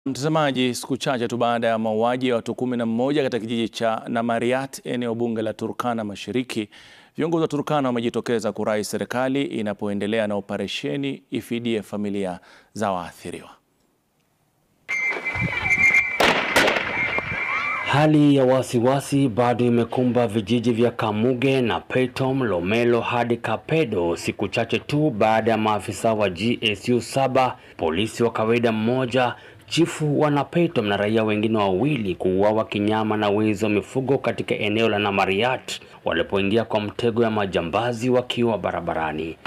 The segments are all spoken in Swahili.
Mtazamaji, siku chache tu baada ya mauaji ya watu kumi na mmoja katika kijiji cha Namariat, eneo bunge la Turkana Mashariki, viongozi wa Turkana wamejitokeza kurai serikali inapoendelea na operesheni ifidie familia za waathiriwa. Hali ya wasiwasi bado imekumba vijiji vya Kamuge na Peitom, Lomelo hadi Kapedo siku chache tu baada ya maafisa wa GSU saba, polisi wa kawaida mmoja, chifu wa Napeitom na raia wengine wawili kuuawa kinyama na wezi wa mifugo katika eneo la Namariat walipoingia kwa mtego ya majambazi wakiwa barabarani.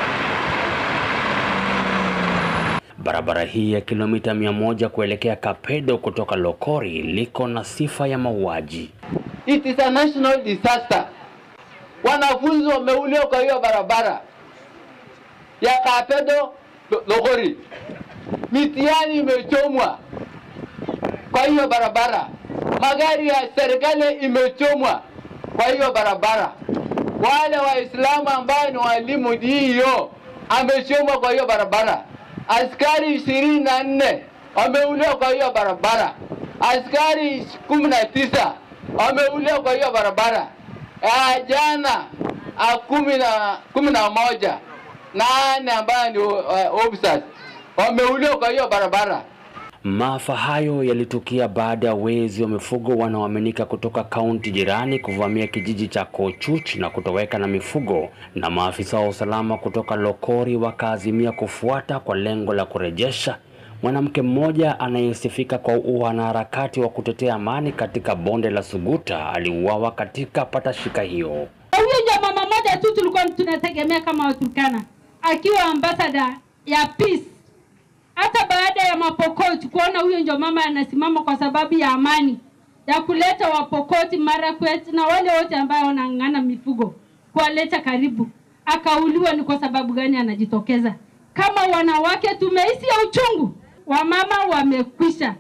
Barabara hii ya kilomita mia moja kuelekea Kapedo kutoka Lokori liko na sifa ya mauaji. It is a national disaster. Wanafunzi wameuliwa kwa hiyo barabara ya Kapedo Lo- Lokori, mitihani imechomwa kwa hiyo barabara, magari ya serikali imechomwa kwa hiyo barabara, wale Waislamu ambao ni walimu hiyo amechomwa kwa hiyo barabara, askari ishirini na nne wameuliwa kwa hiyo barabara, askari kumi na tisa wameuliwa kwa hiyo barabara. Ah, jana ah, kumi na kumi na moja nane ambayo ni uh, officers wameuliwa kwa hiyo barabara. Maafa hayo yalitukia baada ya wezi wa mifugo wanaoaminika kutoka kaunti jirani kuvamia kijiji cha Kochuch na kutoweka na mifugo, na maafisa wa usalama kutoka Lokori wakaazimia kufuata kwa lengo la kurejesha. Mwanamke mmoja anayesifika kwa uanaharakati wa kutetea amani katika bonde la Suguta aliuawa katika patashika hiyo. Huyo ndio mama moja tu tulikuwa tunategemea kama Waturkana akiwa ambasada ya peace. Hata baada ya Mapokoti kuona huyo ndio mama anasimama kwa sababu ya amani ya kuleta Wapokoti, Marakwet na wale wote ambao wanang'ang'ana mifugo kuwaleta karibu, akauliwa. Ni kwa sababu gani anajitokeza? Kama wanawake tumehisi ya uchungu, wamama wamekwisha.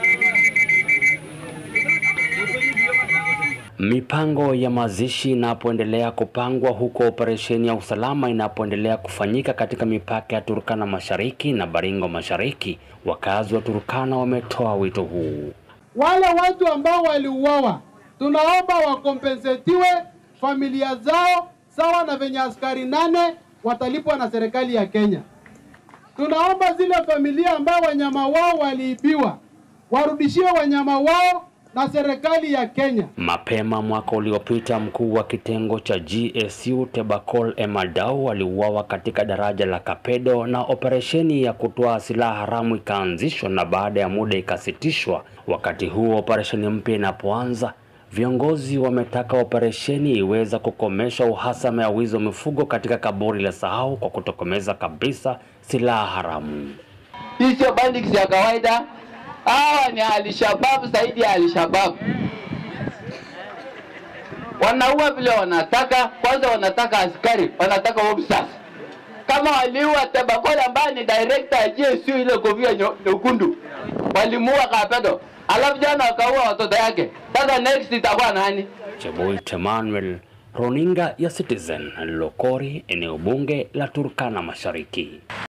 Mipango ya mazishi inapoendelea kupangwa huku operesheni ya usalama inapoendelea kufanyika katika mipaka ya Turkana Mashariki na Baringo Mashariki, wakazi wa Turkana wametoa wito huu. wale watu ambao waliuawa, tunaomba wakompensetiwe familia zao sawa na venye askari nane watalipwa na serikali ya Kenya. Tunaomba zile familia ambao wanyama wao waliibiwa warudishiwe wanyama wao na serikali ya Kenya. Mapema mwaka uliopita mkuu wa kitengo cha GSU Tebakol Emadau aliuawa katika daraja la Kapedo na operesheni ya kutoa silaha haramu ikaanzishwa na baada ya muda ikasitishwa. Wakati huo operesheni mpya inapoanza, viongozi wametaka operesheni iweza kukomesha uhasama ya wizi wa mifugo katika kaburi la Sahau kwa kutokomeza kabisa silaha haramu. Hii sio bandits ya kawaida, hawa ni Alshabab zaidi ya Alshabab. Wanaua vile wanataka, kwanza wanataka askari, wanataka officers. Kama waliua Tebakole ambaye ni director ya GSU ile kofia nyo- nyekundu, walimuua Kapedo, alafu jana wakaua watoto yake. Sasa next itakuwa nani? Cheboit Emmanuel, runinga ya Citizen, Lokori, eneo bunge la Turkana Mashariki.